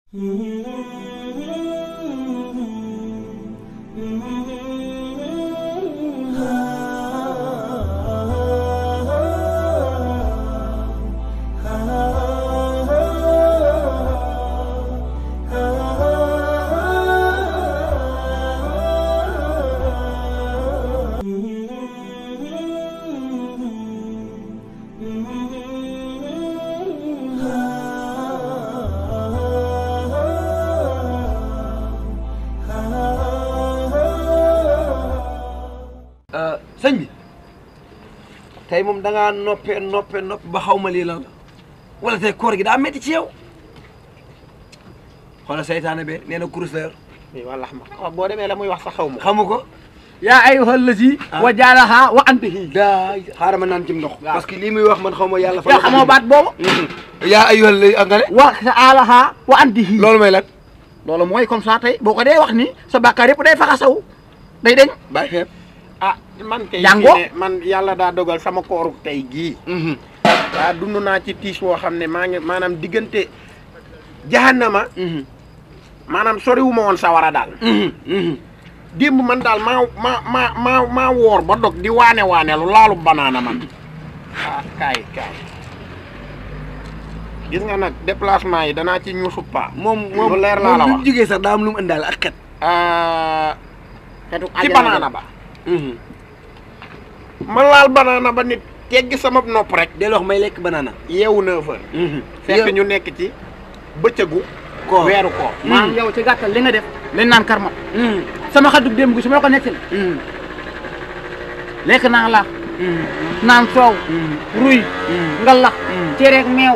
sëñ bi tey moom da ngaa noppee noppee nopp ba xaw ma lii lan la wala tey koor gi daa métti ci yow xoolal seytaane be nee na kurus la yor oui walla xam nga boo demee la muy wax sax xaw ma ko. xamu ko yaa ayyuhal lazi wa jaalaha wa antihi daa xaaral ma naan ci ndox parce que lii muy wax man xaw ma yàlla fa yow xamoo baat boobu yaa ayyuhal lay nga ne wa jaalaha wa antihi loolu may lan loolu mooy comme ça tey boo ko dee wax ni sa bàkkaar yëpp day faxasaw day deñ bàyyi feeb ah man kay. Jàngoo? fii ne man yàlla daa dogal sama kooru tey gii. waa dund naa ci tiis woo xam ne maa ngi maanaam diggante jahannama maanaam soriwuma woon sawara daal. démb man daal maa maa maa maa maa woor ba dog di waane waane lu laalu banaana man. ah kaay kaay. gis nga nag déplacement yi danaa ci ñuusu paa. moom moom lu leer laa la moom wax. lu jógee sax daa am lu mu indaale ak xet ah, xetu ci àjjana banaana ba. ma laal banaana ba nit teggi sama nopp rek. del wax may lekk banana yeewu neuf heures. fekk ñu nekk ci bëccëgu. koor weeru koor. maanaam yow ci gàttal li nga def lañ naan karma sama xaddu démb gi su ma la ko nettali lekk naa la naan soow ruy ngalax cereeg meew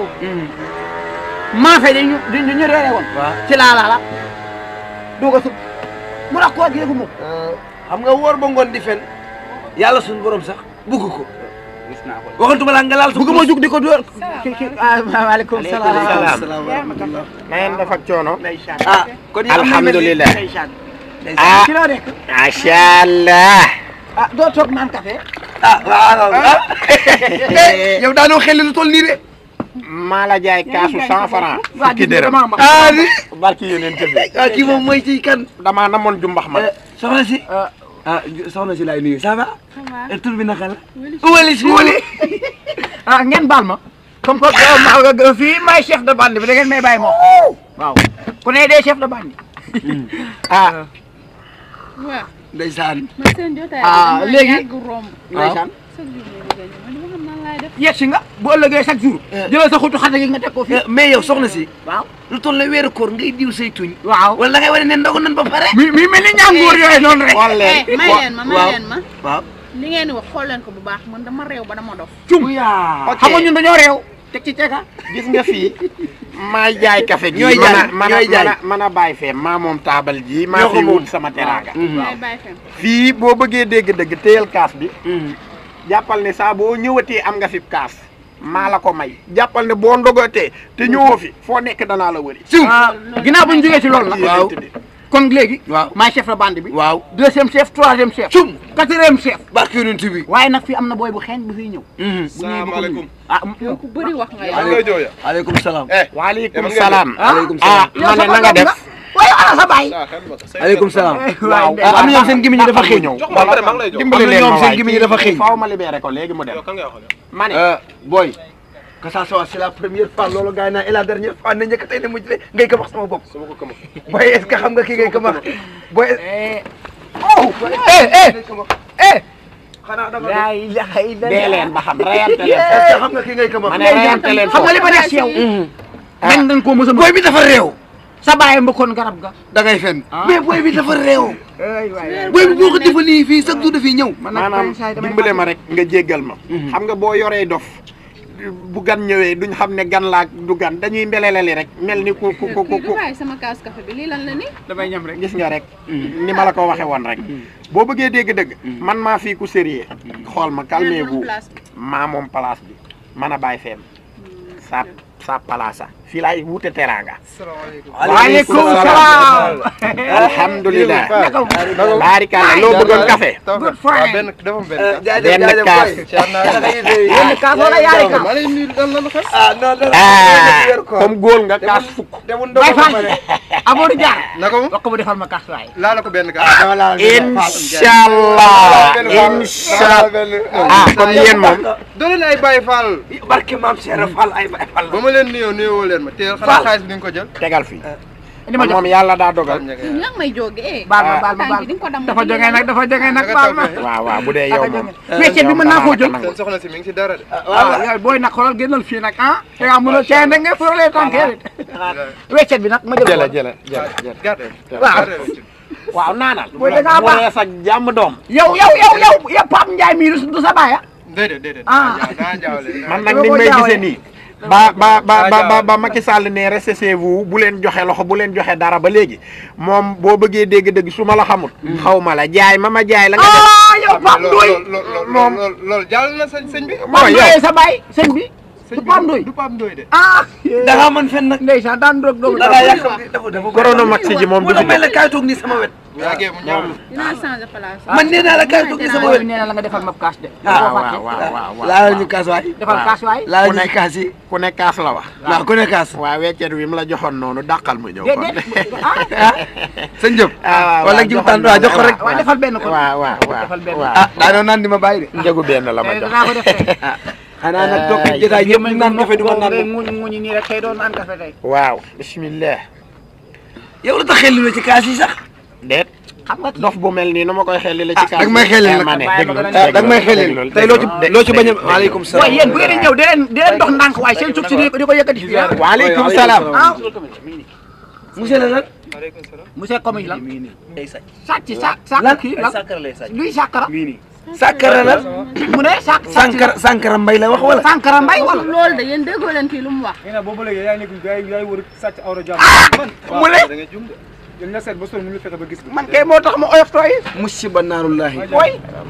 maafe dañu dañu reere woon waaw ci laa laa la doog a sub mu rax koo gi yëgu ma xam nga wóor ba ngoon di fen yàlla suñu borom sax bugg ko gis naa ko waxantuma laa nga laal bëgg ma jug di ko dóor ki ki waaleykum salaam salaam. salaamaaleykum na ngeen def ak coono. ndeysaan ah kon yow alhamdulilah. ndeysaan ah ci loo nekk macha allah. ah doo toog naan café ah waaw ah yow daanoo xel lu toll nii de maa la jaay kaasu cent franc. waa fukki dërëm. damaa ma ah ni barki yeneen tëdd. ah kii moom mooy ci kan damaa namoon jumbax ma. soxna si ah ah soxna si laay nuyu ça va va. et tur bi naka la wali si wali ah ngeen baal ma comme que ma ma fii may chef de bande bi da ngeen may bàyyi ma waaw ku ne dee chef de bande ah waaw ndeysaan man seen jotaay bi Ah, dama léegi? yàgg romb. ndeysaan chaque jour may bëgg a ñëw man dama xam nan laay def. yegsi nga bu ëllëgee chaque jour jëlal sa xutu xata gi nga teg ko fii mais yow soxna si waaw lu toll ne weeru koor ngay diw say tuñ waaw wala da ngay wane ne ndogu nan ba pare mi mi mel ni ñàngoor yooyu noonu rek xool leen. Eh, may leen ma may waaw. leen ma. waaw li ngeen di wax xool leen ko bu baax man dama réew ba dama dof. cum yaa ok xam nga ñun dañoo réew teg ci ceeka gis nga fii maay jaay café gi. Ñooy jaay, mën a ñooy jaay. mën a mën a bàyyi fee maa moom taabal ji. maa Ñoo ko fi moom. wut sama teraanga. ngay bàyyi fen. fii boo bëggee dégg-dëgg téyel kaas bi. jàppal ne saa boo ñëwatee am nga fi kaas. maa la ko may. jàppal ne boo ndogatee te ñëwoo fi foo nekk danaa la wëri. siw ginnaaw bu ñu jógee ci loolu nag waaw. kon léegi waaw maay chef de bande bi waaw deuxième chef troisième chef cum quatrième chef barke yonent bi waaye nag fii am na booy bu xeeñ bu fiy ñëw bu ñëwee bu ko salaamaaleykum. nuyu. ah yow ku bëri wax nga maa yow. ngi lay jooya. aleykum salaam eh waaleykum man nga salaam. aleykum ah salaam ma ne na nga def. waaye ana sa baay ah xel ma ko. aleykum salaam waaw ah am na ñoom seen gémmiñ ñi dafa xëy ñëw. jox ma pare maa ngi lay jox. dimbali am na leen ñoom ma seen waay gémmiñ ñi dafa xëy. faaw ma libéré ko léegi mu dem. yow kan ngay waxal yow. ma ne boy que ça soit c'est la première fois loolu gars yi naan et la dernière fois ne njëkk tey ne mujj de ngay ko wax sama bopp su ma ko këma. boy est-ce que xam nga ki ngay ko wax boy oh eh eh eh xanaa da nga laa ilaha illa dee leen ba xam reyante leen. est-ce que xam nga ki ngay ko ma wax ne reyante leen xam nga li ma def ci yow dañ dañ koo mos a boy bi dafa réew sa baay mbëkkoon garab ga da ngay fen Ah. mais boy bi dafa réew ay waay boy bi boo ko defalee fii chaque jour dafay ñëw man nag maanaam saa yi damay dimbale ma rek nga jéggal ma. xam nga boo yoree dof bu gan ñëwee duñ xam ne gan laa du gan dañuy mbeleleli rek mel ni ku ku ku kii ku du bàyyi sama kaas café bi lii lan la ni. damay ñam rek gis nga rek. ni ma la ko waxee woon rek. boo bëggee dégg-dëgg. man maa fii ku sérieux xool ma calmez-vous place bi. maa moom place bi man a bàyyi feem. sa sa palaasa fii laay wute teraanga waaleykum salaam. alhamdulilah naka mu. baarikàlla loo bëggoon café good fine. benn dafa am benn Euh, kaas. jaajëf Benn jaajëf kaas. boy. Ciar naa Naka yite yi? Benn kaas wala yaari kaas. maa lay nuyu lan la lu xew. ah non non ah yor ko. comme góol nga kaas fukk demul Baye ndox Fall Amadou Dia. naka mu wax ko mu defal ma kaas waay. laala ko benn kaas. inshallah inshallah ah comme yéen moom doo leen ay Baye Fall. barke maam Cheikh Fall ay Baye Fall ba ma leen nuyoo nuyoo leen ma teel xanaa xaalis bi di nga ko jël. tegal fii indi ma jox moom yàlla daa dogal Ña nga yaa ngi may jóge eh. baal ma baal ma tànk baal yi di nga ko damm dafa ci jógee nag dafa jógee nag Naka baal ma. tawfeex. waaw waaw bu dee yow moom weccet bi mën naa koo jël. seen soxna si mi ngi si dara de. waaw yow booy nag xoolal génnal fii nag ah. te nga mun a cee da nga fëralee tànkee weccet bi nag ma jël jëla ko. jëla jëla jëla gàtte. waaw. waaw naanal Booy da ngaa mu baax. rees ak jàmm doom yow yow yow yow yow Pape Ndiaye mii du sa baay ah. déedéet déedéet. Ah. naa jaawale. man Dama nag ni ko may jaawale. gisee nii ba ba ba Ah, ba ba jaawale. ba Macky Sall ne restez chez vous bu leen joxe loxo bu leen joxe dara ba léegi moom boo bëggee dégg-dëgg su ma la xamul xaw ma la jaay ma ma jaay la nga def ah yow Pape loolu Ndoye. loolu moom. loolu loolu jàll na sëñ sëñ bi. mooy Pape yow Ndoye sa baay sëñ bi. sëñ du bi Pape Ndoye. du Pape Ndoye de. ah. da ngaa mën fen nag ndeysaan daan doog doog. da ngaa yàqam di dafa dafa Corona Max ji moom mu du la fi may jóg la kaay toog nii sama wet bu yàggee mu ñaaw. dinaa changer place. man nee naa la kaay toog nii sama booy wet bi nee na la nga defal ma kaas de. ah boo waaw fàtte. waaw waaw waaw laal ñu kaas waay defal kaas waay. laal Ku ñu nekk- kaas yi ku ne kaas la wax waaw ku ne kaas waaw weccet wi mu la joxoon noonu dàqal mu ñëw de kon de ah. sëñ Diop ah waaw wala waaw jiw joxoon tànn waaw jox ko na- rek waaw defal benn kon. waaw waaw waaw defal benn. waaw ah daa doon naan di ma bàyyi de njëgu benn la ma Eh, jox danaa ko def tey. xanaa nag toog ci jotaay yëpp naan café du ma naan moom. nguñ nguñ nii rek tey doon naan café tey. waaw bismillah yow la tax xel lu ci kaas yi sax déet xam nga kii. dof bu mel nii nu ma koy xelli la ci Ah, kaas dag may xellil nag. ma ne Bàyyi déglu ma gën a- dag may xelil tey loo ci loo ci bañ a waaleykum salaam waaye yéen bu ngeen di ñëw di leen di leen dox ndànk waaye seen suuf si di ko di ko yëkkati fii ah. waaleykum salaam ah monsieur le lan maaleykum salaam. monsieur Comi lan day sàcc sàcc sàcc sàcc kii lan luy sàkkara sàkkara la mu ne sàkk sànkara sànkara mbay la wax wala sànkara mbay wala. loolu de yéen déggoo leen kii lu mu wax. nee na boobu léegi yaa ngi nekk yaa ngi yaa ngi wër sàcc awra jàmm. man mu ne da nga jum de. yéen nga seet ba sonn mënu fexe ba gis ko. man kay moo tax ma oyof tooy. musiba naarullahi booy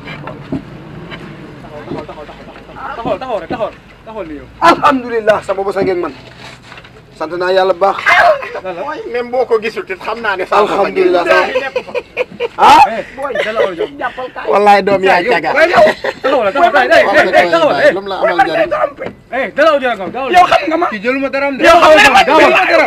taxawal taxawal rek taxawal taxawal ni yow. alhamdulilah sama bos a ngeen man sant naa yàlla bu baax même boo ko gisul te xam naa ne sax alhamdulilah eh booy dala awra jàmm. jàppal kaay. wallaay doom yaa caga taxawal taxawal eh eh eh taxawal eh lu mu la amal njariñ. eh dala awra jàmm gaawal. yow xam nga ma. kii jëluma daram de. yow xam nga ma gaawal daram.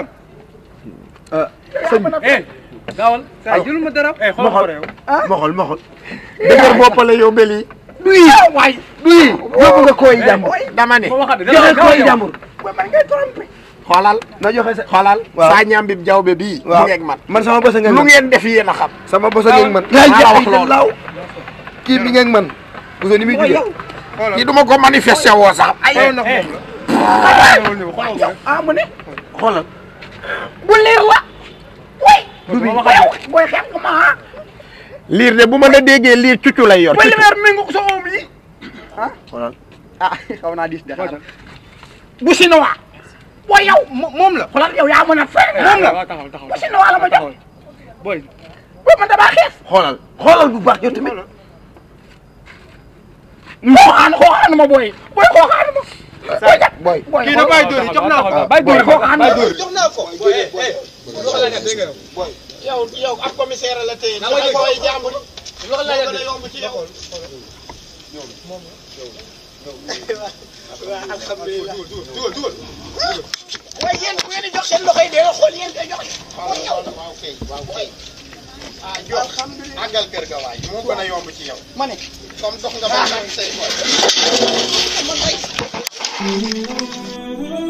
eh gaawal. saa jëluma daram. eh xoolal ko yow. moxol moxol dëgër bopp la yow beli duy waay duy yóbbu nga kooy jàmbur dama ne moo waxaat de joxe dala kooy gaawal jàmbur xoolal na joxe sa xoolal Waaw. saa ñaam bi jawbe bii mu waaw ngeeg man man sama bos a ngeen lu man ngeen def yéen a xam sama bos a ngeen man maa la wax loolu. laaw kii bi ngeen man bu ni muy jógee kii duma ko manifesté woo sax xoolal ndax eh moom la. xoolal ñëw xoolal ko rek. ah mu ne. xoolal bu leer la. way moo waxaat de. booy xam nga ma ah. liir de bu ma la déggee liir cuccu lay yor booy li cuccu weer mi ngi ko sa oom yi. xoolal ah xaw naa diis de xaaral. bu chinois. booy yow Mo- moom la. xoolal yow yaa mën a fen. moom la waaw taxawal taxawal. bu chinois la ma jox. taxawal. booy. booy man damaa xees. xoolal xoolal bu baax yow tamit xooxaan xooxaan ma booy. booy xooxaan ma. booy kat boy booy kii na bàyyi dóor yi jox naa ko. bàyyi dóor yi xooxaan ma. jox naa ko. yow yow ab commissaire la tey na nga koy jàmbur loolu la gën a yomb ci yow waaye yéen bu ngeen di jox seen loxo yi dee xool yéen koy joxe mooy yow waaw kay waaw kay ah jox àggal kër ga waay moo gën a yomb ci yow ma ne comme dox nga ba say